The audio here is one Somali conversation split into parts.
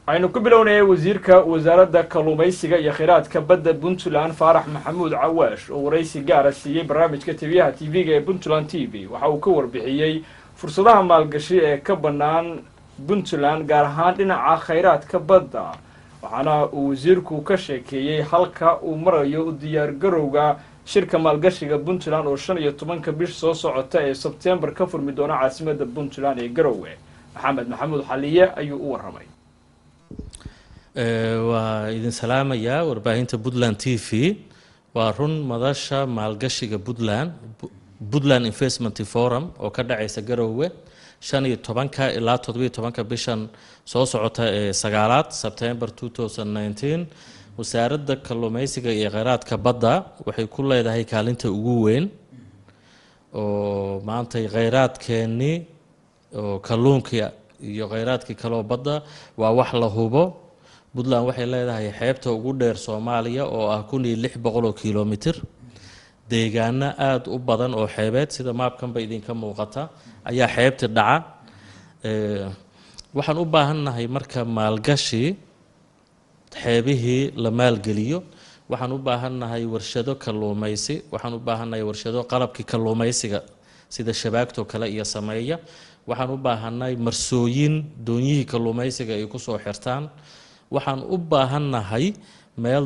waxaynu ku bilownayay wasiirka wasaaradda kalluumaysiga iyo kheyraadka badda puntland faarax maxamuud cawaash oo waraysi gaara siiyey barnaamijka taliyaha t v-ga ee puntland t v waxa uu ka warbixiyey fursadaha maalgashi ee ka bannaan puntland gaar ahaan dhinaca kheyraadka badda waxaana uu wasiirku ka sheekeeyey halka uu marayo u diyaargarowga shirka maalgashiga puntland oo shan iyo tobanka bish soo socota ee sebtembar ka furmi doona caasimada puntland ee garowe maxamed maxamuud xaliye ayuu u waramay waa idin salaamayaa warbaahinta puntland t v waa run madasha maalgashiga puntland puntland investment forum oo ka dhacaysa garowe shan iyo tobanka ilaa toddobiyo tobanka bishan soo socota ee sagaalaad sebtember two thousand nineteen wasaaradda kalluumeysiga iyo kheyraadka badda waxay ku leedahay kaalinta ugu weyn oo maanta kheyraadkeennii oo kalluunka iyo kheyraadkii kaloo badda waa wax la hubo puntland waxay leedahay xeebta ugu dheer soomaaliya oo ah kun iyo lix boqol oo kilomitr deegaano aada u badan oo xeebeed sida maabkanba idinka muuqata ayaa xeebta dhaca waxaan u baahannahay marka maalgashi xeebihii la maalgeliyo waxaan u baahannahay warshado kalluumaysi waxaan u baahannahay warshado qalabkii kalluumaysiga sida shabaagtoo kale iyo sameeya waxaan u baahannahay marsooyin doonyihii kalluumaysiga ay kusoo xirtaan waxaan u baahannahay meel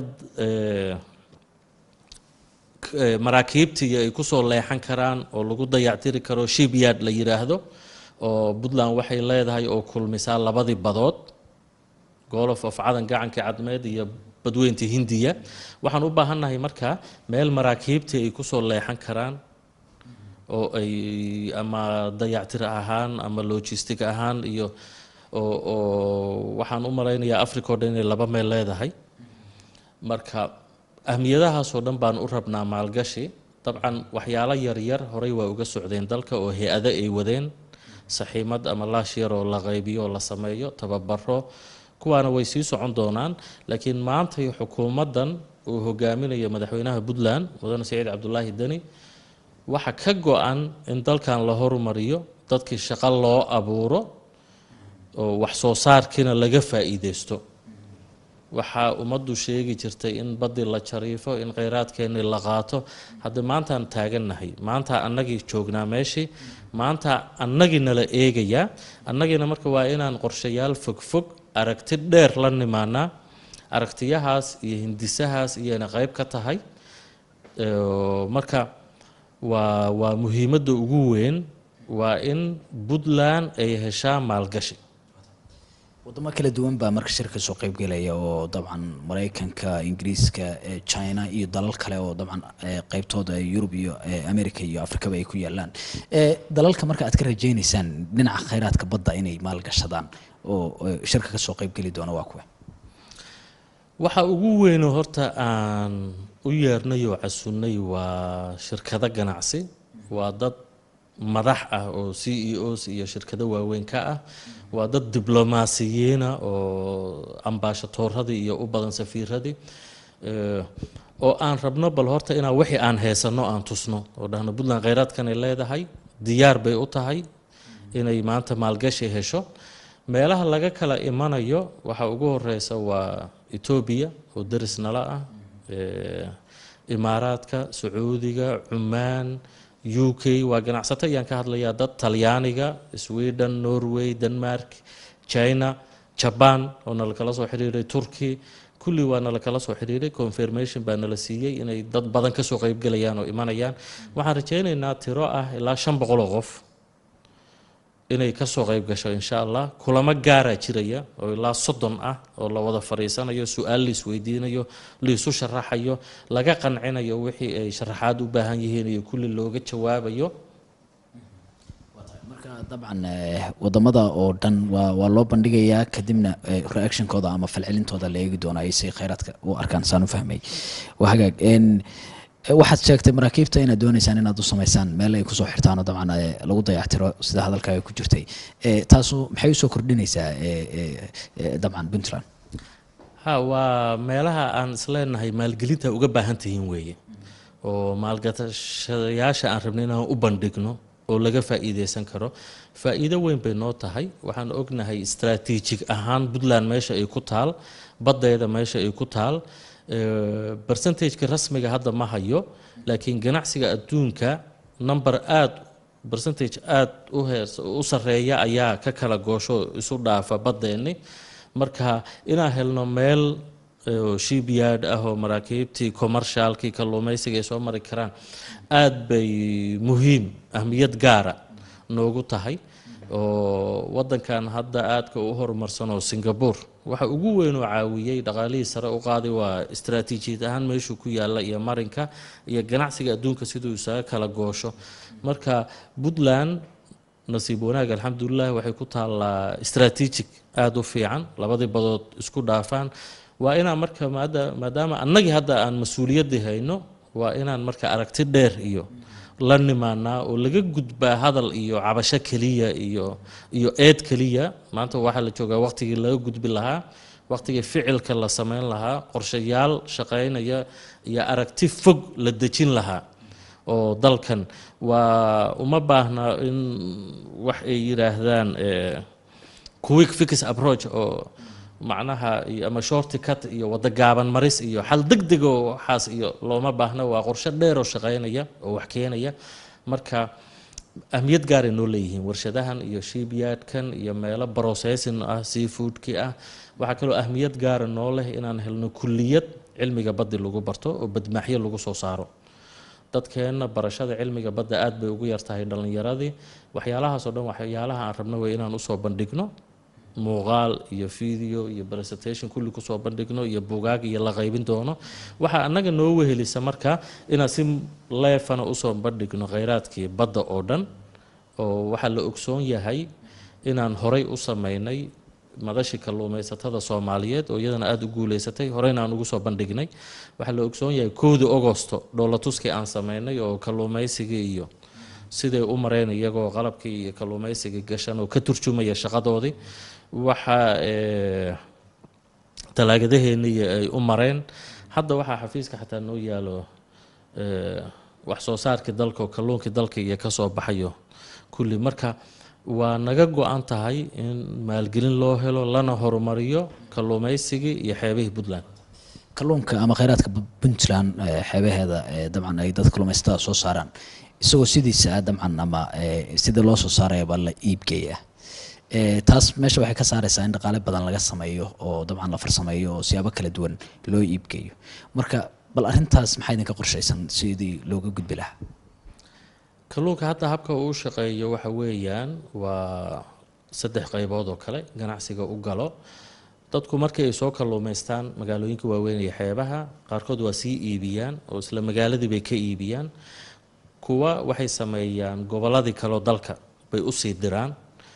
maraakiibtii ay kusoo leexan karaan oo lagu dayactiri karo shipyard la yiraahdo oo puntland waxay leedahay oo kulmisaa labadii badood golof of cadan gacankii cadmeed iyo badweynta hindiya waxaan u baahannahay marka meel maraakiibtii ay kusoo leexan karaan oo ay ama dayactir ahaan ama logistic ahaan iyo oo oo waxaan u malaynayaa africa o dhan inay laba meel leedahay marka ahmiyadahaasoo dhan baan u rabnaa maalgashi dabcan waxyaalo yaryar horey waa uga socdeen dalka oo hay-ado ay wadeen saxiimad ama laash yar oo la qaybiyo oo la sameeyo tababaro kuwaana way sii socon doonaan laakiin maantay xukuumaddan uu hogaaminayo madaxweynaha puntland mudane saciid cabdulaahi deni waxa ka go-an in dalkan la horumariyo dadkii shaqo loo abuuro oo wax soo saarkiina laga faa-iideysto waxaa ummaddu sheegi jirtay in baddi la jariifo in kheyraadkeennii la qaato hadda maantaan taagannahay maanta annagii joognaa meeshii maanta annagii nala eegayaa annagiina marka waa inaan qorshayaal fogfog aragti dheer la nimaanaa aragtiyahaas iyo hindisahaas iyayna qeyb ka tahay marka waa waa muhiimadda ugu weyn waa in puntland ay heshaa maalgashi wadamo kala duwan baa marka shirka soo qeybgelaya oo dabcan mareykanka ingiriiska china iyo dalal kale oo dabcan qeybtooda yurub iyo america iyo afrikaba ay ku yaalaan dalalka marka aad ka rajeyneysaan dhinaca kheyraadka badda inay maalgashadaan oo shirka kasoo qeybgeli doona waa kuwa waxa ugu weyno horta aan u yeernay oo casunnay waa shirkado ganacsi waa dad madax ah oo c e os iyo shirkado waaweyn ka ah waa dad diblomaasiyiina oo ambaashatoorradii iyo u badan safiiradii oo aan rabno bal horta inaan wixii aan heysano aan tusno oo dhahno puntland kheyraadkanay leedahay diyaar bay u tahay inay maanta maalgashi hesho meelaha laga kala imanayo waxaa ugu horeysa waa etoobiya oo deris nala ah imaaraadka sacuudiga cumaan u k waa ganacsato ayaan ka hadlayaa dad talyaaniga sweden norway denmark china jaban oo nala kala soo xiriiray turkey kulli waa nala kala soo xiriiray confirmation baa nala siiyey inay dad badan kasoo qeybgelayaan oo imanayaan waxaan rajeyneynaa tiro ah ilaa shan boqol oo qof inay kasoo qeyb gasho insha allah kulamo gaaraa jiraya oo ilaa soddon ah oo la wada fadhiisanayo su-aal la isweydiinayo laisu sharaxayo laga qancinayo wixii ay sharaxaad u baahan yihiin iyo kulli looga jawaabayo marka dabcan wadamada oo dhan waa waa loo bandhigayaa kadibna reactionkooda ama falcelintooda la eegi doona ay si kheyraadka u arkaan saan u fahmay waa hagaag waxaad sheegtay maraakiibta inaad dooneysaan inaad u sameysaan meel ay kusoo xirtaanoo dabcan lagu dayactiro sida hadalkaaga ku jirtay taasu maxay usoo kordhinaysaa dabcan puntland ha waa meelaha aan isleenahay maalgelinta uga baahan tihiin weeye oo maalgashadayaasha aan rabnay inaan u bandhigno oo laga faa'iideysan karo faa'iido weyn bay noo tahay waxaan ognahay istaraatiijig ahaan puntland meesha ay ku taal baddeeda meesha ay ku taal bercentageka rasmiga hadda ma hayo laakiin ganacsiga adduunka number aada bercentage aada u heers u sarreeya ayaa ka kala goosho isu dhaafa baddeenni marka inaan helno meel shipyard ah oo maraakiibtii commercialkii kalluumaysiga ay soo mari karaan aada bay muhiim ahmiyad gaara noogu tahay oo wadankan hadda aadka u horumarsan oo singapore waxa ugu weyn oo caawiyey dhaqaalihii sare u qaaday waa istaraatiijiyad ahaan meeshuu ku yaalla iyo marinka iyo ganacsiga adduunka siduu isaga kala goosho marka puntland nasiib wanaag alxamdulilah waxay ku taallaa strategic aada u fiican labadii badood isku dhaafaan waa inaan marka maadaama annagii hadda aan mas-uuliyaddii hayno waa inaan marka aragti dheer iyo la nimaanaa oo laga gudbaa hadal iyo cabasho keliya iyo iyo eed keliya maanta waxaa la joogaa waqtigii laga gudbi lahaa waqtigii ficilka la sameyn lahaa qorshayaal shaqeynaya iyo aragti fog la dejin lahaa oo dalkan waa uma baahna in wax ay yidhaahdaan quick fix approach oo macnaha ama shorty cut iyo waddo gaaban maris iyo xal deg deg oo waxaas iyo looma baahna waa qorshe dheer oo shaqeynaya oo wax keenaya marka ahmiyad gaaray noo leeyihiin warshadahan iyo shipyardkan iyo meelo processing ah seafoodki ah waxaa kaloo ahmiyad gaara noo leh inaan helno kulliyad cilmiga baddi lagu barto oo badmaaxyo lagu soo saaro dadkeenna barashada cilmiga badda aad bay ugu yartahay dhallinyaradii waxyaalahaasoo dhan waxyaalaha aan rabno wey inaan usoo bandhigno muuqaal iyo video iyo presentation kulli kusoo bandhigno iyo bugaag iyo la qaybin doono waxaa annaga noo wehelisa marka inaan si leefana usoo bandhigno kheyraadkii badda oo dhan oo waxaa la ogsoon yahay inaan horay u sameynay madashii kalluumaysatada soomaaliyeed oo iyadana aada u guuleysatay horeyna aan ugu soo bandhignay waxaa la ogsoon yahay kowdii agosto dhoolatuskii aan sameynay oo kalluumaysigii iyo siday u mareen iyagoo qalabkii iyo kalluumaysigii gashan oo ka turjumaya shaqadoodii waxaa talaagadaheennii ay u mareen hadda waxaa xafiiska xataa noo yaalo wax soo saarkii dalka oo kalluunkii dalka iyo kasoo baxayo kulli marka waa naga go-an tahay in maalgelin loo helo lana horumariyo kalluumaysigii iyo xeebihii puntland kalluunka ama kheyraadka puntland xeebaheeda dabcan ay dad kalluumaysatada soo saaraan isagoo sidiisa ah dabcan ama sida loo soo saarayaba la iibgeeya taas meesha waxay ka saareysaa in dhaqaale badan laga sameeyo oo dabcan la farsameeyo oo siyaabo kala duwan loo iibgeeyo marka bal arrintaas maxaa idinka qorshaysan sidii looga gudbi lahaa kalluunka hadda habka uu shaqeeyo waxa weeyaan waa saddex qaybood oo kale ganacsiga u galo dadku markii ay soo kalluumaystaan magaalooyinka waaweyn iyo xeebaha qaarkood waa sii iibiyaan oo isla magaaladii bay ka iibiyaan kuwa waxay sameeyaan gobolladii kaleo dalka bay usii diraan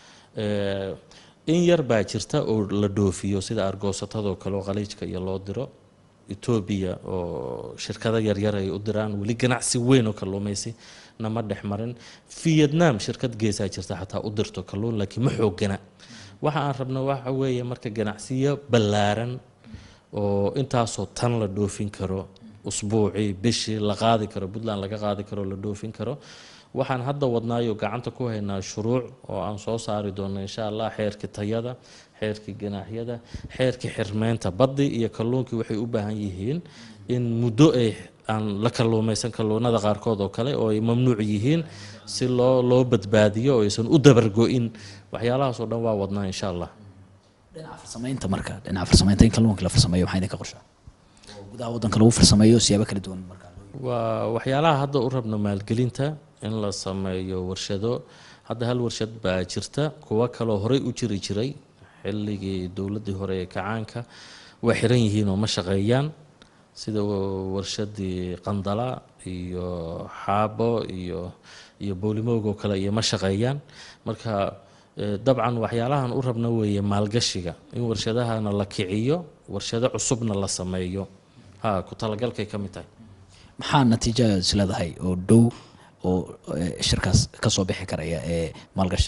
in yar baa jirta oo la dhoofiyo sida argoosatadoo kale oo khaliijka iyo loo diro etoobiya oo shirkado yaryar ay u diraan weli ganacsi weyn oo kalluumaysi nama dhex marin vietnam shirkad geesaa jirta xataa u dirto kalluun laakiin ma xoogana waxa aan rabna waxa weeye marka ganacsiyo ballaaran oo intaasoo tan la dhoofin karo usbuucii bishii la qaadi karo puntland laga qaadi karo la dhoofin karo waxaan hadda wadnaayo gacanta ku haynaa shuruuc oo aan soo saari doono insha allah xeerkii tayada xeerkii ganaaxyada xeerkii xirmeynta baddi iyo kalluunkii waxay u baahan yihiin in muddo ay aan la kalluumaysan kalluunada qaarkood oo kale oo ay mamnuuc yihiin si loo loo badbaadiyo oo aysan u dabargo-in waxyaalahaasoo dhan waa wadnaa insha allah dhinaca farsamaynta marka dhinaca farsamaynta in kalluunka la farsameeyo maxaa idinka qorshaa oo gudaha waddanka lagu farsameeyo siyaabo kala duwan marka waa waxyaalaha hadda u rabno maalgelinta in la sameeyo warshado hadda hal warshad baa jirta kuwo kaloo horey u jiri jiray xilligii dowladdii hore ee kacaanka waa xiran yihiin oo ma shaqeeyaan sida warshadii qandala iyo xaabo iyo iyo boolimoog oo kale iyo ma shaqeeyaan marka dabcan waxyaalahan u rabna weeye maalgashiga in warshadahana la kiciyo warshado cusubna la sameeyo ha ku talagalkay ka mid tahay maxaa natiija isleedahay oo dhow oo shirkaas ka soo bixi karaya ee maalgashi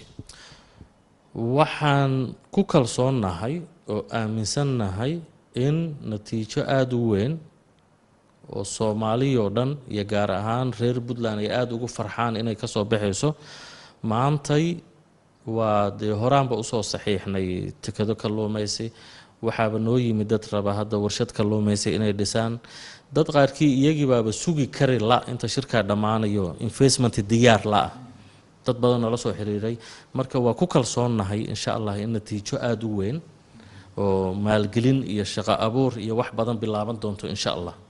waxaan ku kalsoonnahay oo aaminsannahay in natiijo aada u weyn oo soomaaliyoo dhan iyo gaar ahaan reer puntland ay aada ugu farxaan inay kasoo baxayso maantay waa dee horaanba usoo saxiixnay tikado kalluumaysi waxaaba noo yimid dad raba hadda warshad kalluumaysi inay dhisaan dad qaarkii iyagiibaaba sugi kari la inta shirkaa dhammaanayo investment diyaar la-ah dad badan noola soo xiriiray marka waa ku kalsoonnahay insha allah in natiijo aada u weyn oo maalgelin iyo shaqo abuur iyo wax badan bilaaban doonto insha allah